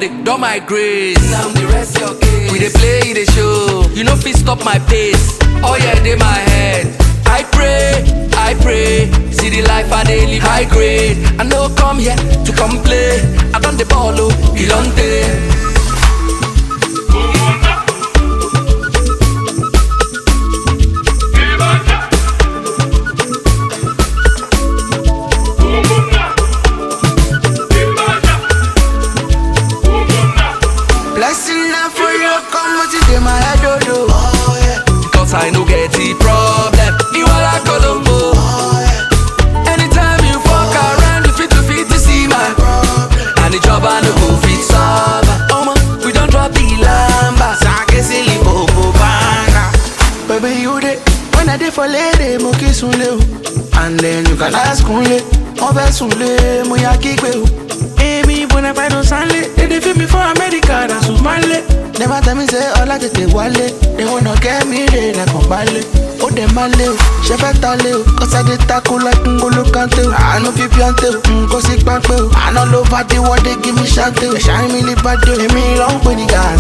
dey don my grace. Now the rest your case. We dey play the show. You no fit stop my pace. Oh yeah, dey my head. I pray, I pray. See the life I dey live high grade. I no come here to complain. I don the ball oh, you don take. Blessing na for you, come what you dey my head, oh, oh. oh yeah. Cause I no get the problem. You are like Colombo. Anytime you fuck around, you fit to fit to see my And the job I no go fit solve. Oh man, we don't drop the lamba. Sake silly bobo banga. Baby, you dey when I dey for lady, mo kiss unle o. And then you can ask unle, mo fẹ́ sunle, mo ya kígbe o. Èmi bona fide sanle, they dey feel me for America, na Sumale. Never tell me say ọlá tètè wálé, they wanna get me re lẹ́kàn balẹ̀. Ó dẹ̀ máa lé o, ṣe fẹ́ ta lé o, cause I dey tackle like Ngolo Kante o. Àánú fi píọ́ntè o, n kò sí pápẹ́ o. Àná ló bá dé wọ́n dé give me ṣáńtè o. Ẹ̀ṣá mi lè bá dé o, èmi ló ń pè ní gàá